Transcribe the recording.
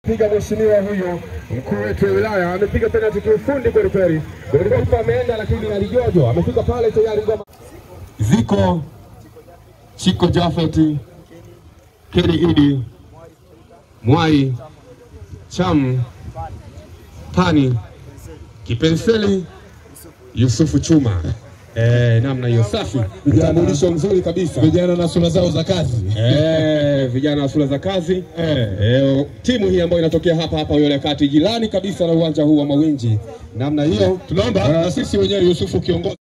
piga mheshimiwa huyo mkuu wetu wa wilaya amepiga penalti kiufundi kweli kweli. Golikipa ameenda lakini alijojo amefika pale tayari ngoma ziko Chiko Jafeti Kedi Idi Mwai Cham Pani Kipenseli Yusufu Chuma. Eh, namna hiyo safi, utambulisho mzuri kabisa. Vijana na sura zao za kazi. Eh, vijana wa shule za kazi Eh. eh, timu hii ambayo inatokea hapa hapa Uyole Kati, jirani kabisa na uwanja huu wa Mawinji, namna hiyo Tunaomba na sisi wenyewe Yusufu kiongozi